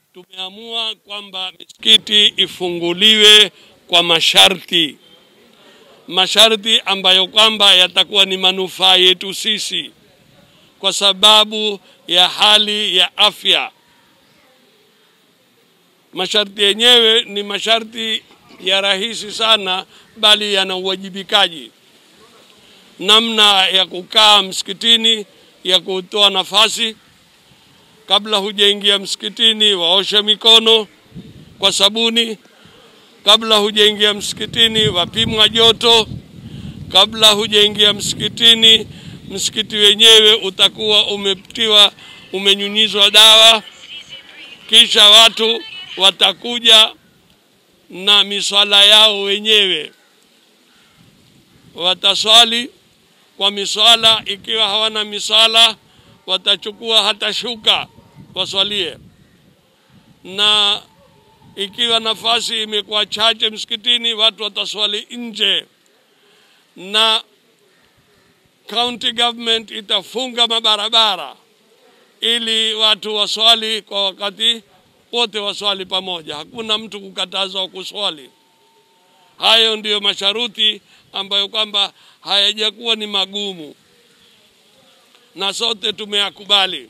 tumeamua kwamba misikiti ifunguliwe kwa masharti, masharti ambayo kwamba yatakuwa ni manufaa yetu sisi kwa sababu ya hali ya afya. Masharti yenyewe ni masharti ya rahisi sana, bali yana uwajibikaji, namna ya kukaa msikitini, ya kutoa nafasi kabla hujaingia msikitini, waoshe mikono kwa sabuni. Kabla hujaingia msikitini, wapimwa joto. Kabla hujaingia msikitini, msikiti wenyewe utakuwa umetiwa, umenyunyizwa dawa. Kisha watu watakuja na miswala yao wenyewe, wataswali kwa miswala. Ikiwa hawana miswala, watachukua hata shuka waswalie, na ikiwa nafasi imekuwa chache msikitini, watu wataswali nje, na county government itafunga mabarabara ili watu waswali kwa wakati wote, waswali pamoja, hakuna mtu kukatazwa kuswali. Hayo ndiyo masharuti ambayo kwamba hayajakuwa ni magumu na sote tumeyakubali.